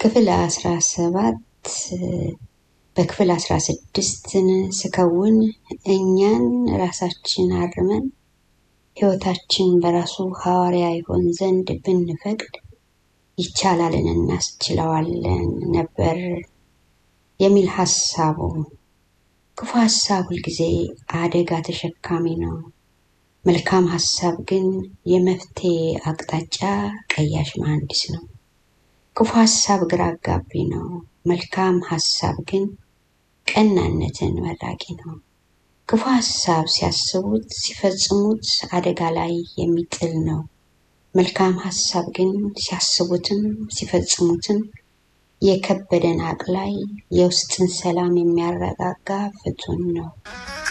ክፍል አስራ ሰባት በክፍል አስራ ስድስትን ስከውን እኛን ራሳችን አርመን ሕይወታችን በራሱ ሐዋርያ ይሆን ዘንድ ብንፈቅድ ይቻላልን እናስችለዋለን ነበር የሚል ሀሳቡ። ክፉ ሀሳብ ሁልጊዜ አደጋ ተሸካሚ ነው። መልካም ሀሳብ ግን የመፍትሄ አቅጣጫ ቀያሽ መሐንዲስ ነው። ክፉ ሀሳብ ግራ አጋቢ ነው። መልካም ሀሳብ ግን ቀናነትን መራቂ ነው። ክፉ ሀሳብ ሲያስቡት ሲፈጽሙት አደጋ ላይ የሚጥል ነው። መልካም ሀሳብ ግን ሲያስቡትም ሲፈጽሙትም የከበደን አቅላይ የውስጥን ሰላም የሚያረጋጋ ፍቱን ነው።